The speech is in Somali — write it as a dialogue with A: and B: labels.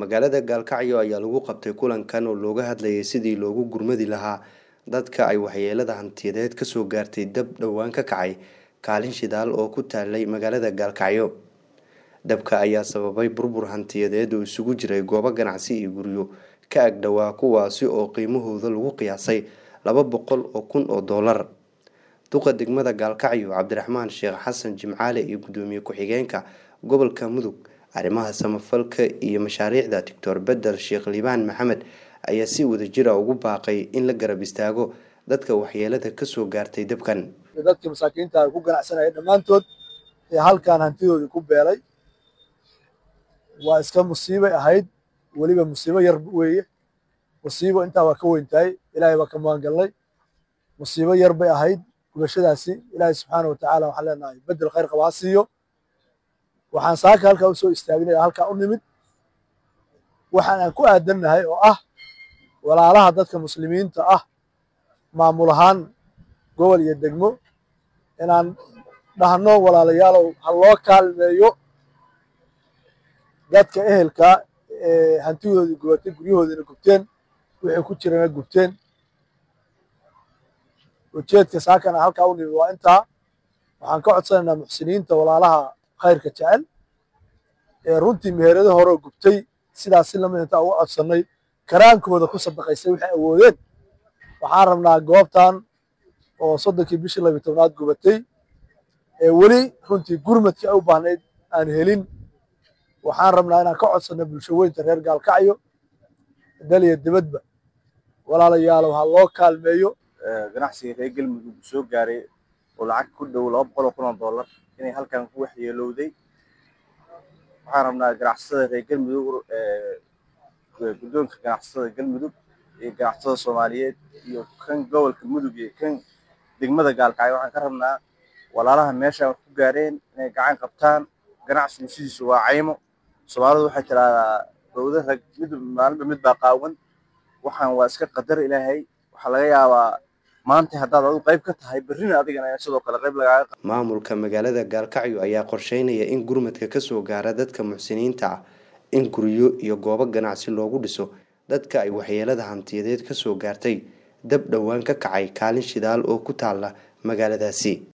A: magaalada gaalkacyo ayaa lagu qabtay kulankan oo looga hadlayay sidii loogu gurmadi lahaa dadka ay waxyeelada hantiyadeed kasoo gaartay dab dhowaan ka kacay kaalin shidaal oo ku taalay magaalada gaalkacyo dabka ayaa sababay burbur hantiyadeed oo isugu jiray goobo ganacsi iyo guryo ka agdhowaa kuwaasi oo qiimahooda lagu qiyaasay laba boqol oo kun oo doolar duqa degmada gaalkacyo cabdiraxmaan sheekh xasan jimcaale iyo gudoomiye ku-xigeenka gobolka mudug arrimaha samafalka iyo mashaariicda doctor bedel sheekh liibaan maxamed ayaa si wadajira ugu baaqay in la garab istaago dadka waxyeelada kasoo gaartay dabkan
B: dadkii masaakiinta ku ganacsanaya dhammaantood ee halkan hantidoodii ku beelay waa iska musiibay ahayd weliba musiibo yar weeye musiibo intaa waa ka weyntahay ilaahay baa ka magangalnay musiibo yar bay ahayd gubashadaasi ilaahay subxaana watacaala waxaan leenahay bedel khayr qaba ha siiyo waxaan saaka halkaa u soo istaaginaya halkaa u nimid waxaan aan ku aadannahay oo ah walaalaha dadka muslimiinta ah maamul ahaan gobol iyo degmo inaan dhahno walaalayaalow ha loo kaalmeeyo dadka ehelka ee hantidoodii gubatay guryahoodiina gubteen wixii ku jirana gubteen ujeedka saakana halkaa u nimid waa intaa waxaan ka codsanaynaa muxsiniinta walaalaha khayrka jecel ee runtii meherado horeo gubtay sidaas si lamid intaa uga codsannay karaankooda ku sadaqaysay waxay awoodeen waxaan rabnaa goobtan oo soddonkii bishii labiyi tobnaad gubatay ee weli runtii gurmadkii ay u baahnayd aan helin waxaan rabnaa inaan ka codsanno bulsho weynta reer gaalkacyo daliya dibadba walaalayaalow ha loo kaalmeeyo
C: ganacsiga reer galmudug soo gaaray oo lacag ku dhow laba boqol oo kun oo dollar inay halkan ku waxyeelowday waxaan rabnaa ganacsatada reer galmudug guddoonka ganacsatada galmudug iyo ganacsatada soomaaliyeed iyo kan gobolka mudug iyo kan degmada gaalkacyo waxaan ka rabnaa walaalaha meeshaan wax ku gaareen inay gacan qabtaan ganacsigu sidiisu waa caymo soomaalidu waxay tiraahdaa dowda rag mid maalinba mid baa qaawan waxaan waa iska qadar ilaahay waxaa laga yaabaa maanta haddaad adu qayb ka tahay berrina adigana sidoo kale qayb lagaaga
A: maamulka magaalada gaalkacyo ayaa qorsheynaya in gurmadka kasoo gaara dadka muxsiniinta ah in guryo iyo goobo ganacsi loogu dhiso dadka ay waxyeelada hantiyadeed kasoo gaartay dab dhowaan ka kacay kaalin shidaal oo ku taala magaaladaasi